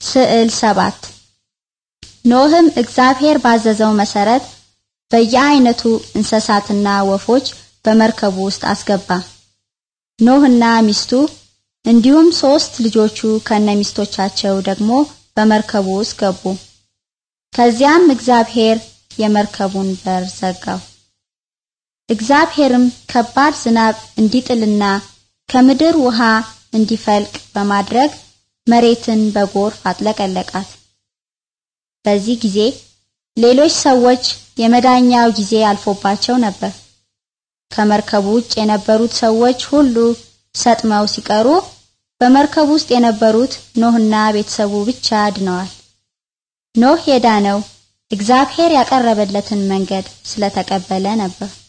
ስዕል ሰባት ኖህም እግዚአብሔር ባዘዘው መሰረት በየአይነቱ እንስሳትና ወፎች በመርከቡ ውስጥ አስገባ። ኖህና ሚስቱ እንዲሁም ሶስት ልጆቹ ከነሚስቶቻቸው ደግሞ በመርከቡ ውስጥ ገቡ። ከዚያም እግዚአብሔር የመርከቡን በር ዘጋው። እግዚአብሔርም ከባድ ዝናብ እንዲጥልና ከምድር ውሃ እንዲፈልቅ በማድረግ መሬትን በጎርፍ አጥለቀለቃት። በዚህ ጊዜ ሌሎች ሰዎች የመዳኛው ጊዜ አልፎባቸው ነበር። ከመርከቡ ውጭ የነበሩት ሰዎች ሁሉ ሰጥመው ሲቀሩ በመርከብ ውስጥ የነበሩት ኖህና ቤተሰቡ ብቻ ድነዋል። ኖህ የዳነው እግዚአብሔር ያቀረበለትን መንገድ ስለተቀበለ ነበር።